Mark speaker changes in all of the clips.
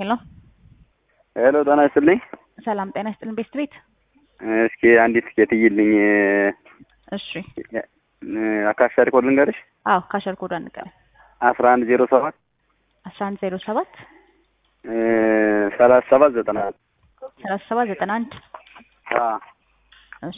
Speaker 1: ሄሎ
Speaker 2: ሄሎ ጤና ይስጥልኝ።
Speaker 1: ሰላም ጤና ይስጥልን። ቤስት ቤት
Speaker 2: እስኪ አንዲት ትኬት እይልኝ።
Speaker 1: እሺ
Speaker 2: አካሻ ሪኮርድ ልንገርሽ።
Speaker 1: አዎ ካሸር ኮድ አንቀር
Speaker 2: አስራ አንድ ዜሮ ሰባት
Speaker 1: አስራ አንድ ዜሮ ሰባት
Speaker 2: ሰላሳ ሰባት ዘጠና
Speaker 1: ሰላሳ ሰባት ዘጠና አንድ
Speaker 2: አዎ
Speaker 1: እሺ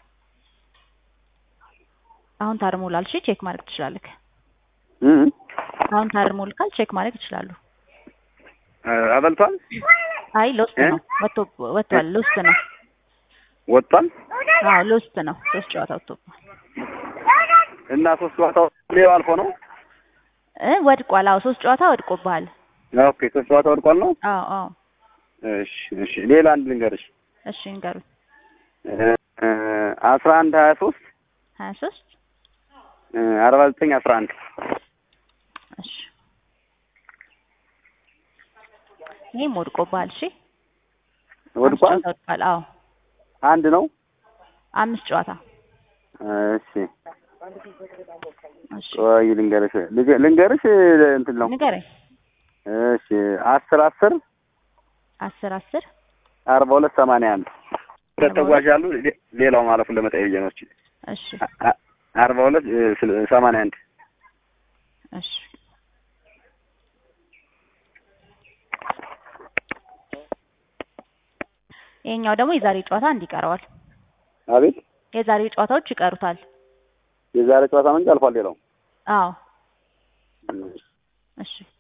Speaker 1: አሁን ታርሞላል። እሺ ቼክ ማድረግ ትችላለህ።
Speaker 2: እ
Speaker 1: አሁን ታርሞልካል። ቼክ ማድረግ ይችላሉ።
Speaker 2: አበልቷል
Speaker 1: አይ ሎስት
Speaker 2: እ?
Speaker 1: ነው ወጥቶ ወጥቷል። ሎስት ነው።
Speaker 2: ወጥቷል
Speaker 1: አዎ ሎስት ነው። ሶስት ጨዋታ ወጥቶብሃል
Speaker 2: እና ሶስት ጨዋታው ሌው አልፎ ነው።
Speaker 1: እ ወድቋል። አዎ ሶስት ጨዋታ ወድቆብሃል።
Speaker 2: ኦኬ ሶስት ጨዋታ ወድቋል ነው።
Speaker 1: አዎ አዎ
Speaker 2: እሺ እሺ ሌላ አንድ ልንገርሽ
Speaker 1: እሺ ንገሩኝ።
Speaker 2: አስራ አንድ ሀያ ሶስት
Speaker 1: ሀያ ሶስት
Speaker 2: አርባ ዘጠኝ አስራ አንድ
Speaker 1: እሺ ይህም ወድቆብሃል። እሺ አምስት
Speaker 2: ወድቋል።
Speaker 1: ጨዋታ ወድቋል። አዎ
Speaker 2: አንድ ነው።
Speaker 1: አምስት ጨዋታ
Speaker 2: እሺ
Speaker 1: እሺ
Speaker 2: ቆይ ልንገርሽ ልገ- ልንገርሽ እንትን ነው።
Speaker 1: ንገረኝ።
Speaker 2: እሺ አስር አስር
Speaker 1: አስር አስር
Speaker 2: አርባ ሁለት ሰማንያ አንድ ሁለት ተጓዥ አሉ። ሌ- ሌላው ማለፉን ለመጠየቅ ብዬ ነው። እሺ
Speaker 1: እሺ
Speaker 2: አ- አ- አርባ ሁለት እ፣ ስለ- ሰማንያ አንድ
Speaker 1: እሺ ይሄኛው ደግሞ የዛሬ ጨዋታ አንድ ይቀረዋል።
Speaker 2: አቤት
Speaker 1: የዛሬ ጨዋታዎች ይቀሩታል።
Speaker 2: የዛሬ ጨዋታ መንጭ አልፏል። ሌላው
Speaker 1: አዎ እሺ